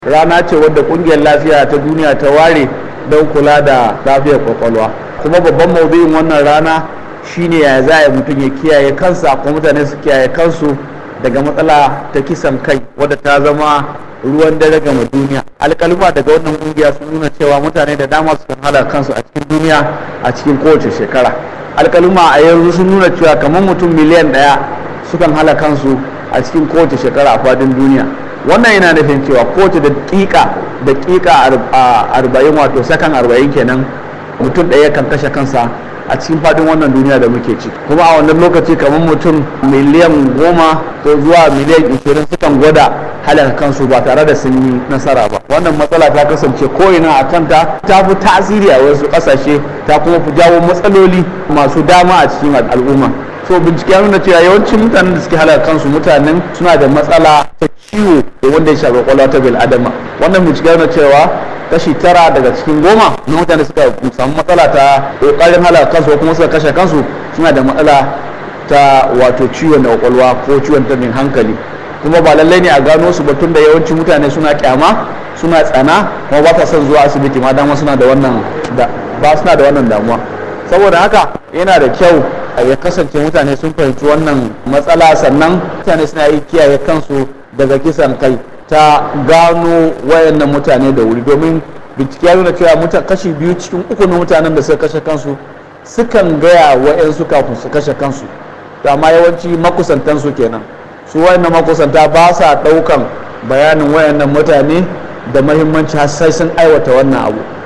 rana ce wadda kungiyar lafiya ta duniya ta ware don kula da lafiyar kwakwalwa kuma babban maudu'in wannan rana shine ya za a mutum ya kiyaye kansa ko mutane su kiyaye kansu daga matsala ta kisan kai wadda ta zama ruwan dare gama duniya alkalma daga wannan kungiya sun nuna cewa mutane da dama su kan kansu a cikin duniya a cikin kowace shekara alkalma a yanzu sun nuna cewa kamar mutum miliyan daya sukan hala kansu a cikin kowace shekara a fadin duniya wannan yana nufin cewa kowace daƙiƙa daƙiƙa arba'in wato sakan arba'in kenan mutum ɗaya kan kashe kansa a cikin fadin wannan duniya da muke ci kuma a wannan lokaci kamar mutum miliyan goma ko zuwa miliyan ishirin sukan gwada halaka kansu ba tare da sun yi nasara ba wannan matsala ta kasance ko'ina a kanta ta fi tasiri a wasu ƙasashe ta kuma fi jawo matsaloli masu dama a cikin al'umma so bincike nuna cewa yawancin mutanen da suke halaka kansu mutanen suna da matsala ta ciwo da wanda ya shafi kwakwalwa ta bil adama wannan bincike nuna cewa kashi tara daga cikin goma na mutane suka samu matsala ta kokarin halaka kansu ko kuma suka kashe kansu suna da matsala ta wato ciwon da kwakwalwa ko ciwon tabin hankali kuma ba lallai ne a gano su ba tun da yawancin mutane suna kyama suna tsana kuma ba ta son zuwa asibiti ma dama suna da wannan ba suna da wannan damuwa saboda haka yana da kyau ya kasance mutane sun fahimci wannan matsala sannan mutane suna yi kiyaye kansu daga kisan kai ta gano wayannan mutane da wuri domin bincike ya nuna cewa kashi biyu cikin uku na mutanen da suka kashe kansu sukan gaya wa'yansu kafin su kashe kansu amma yawanci makusantansu kenan su wayannan makusanta ba sa ɗaukan bayanin wayannan mutane da mahimmanci har sai sun aiwata wannan abu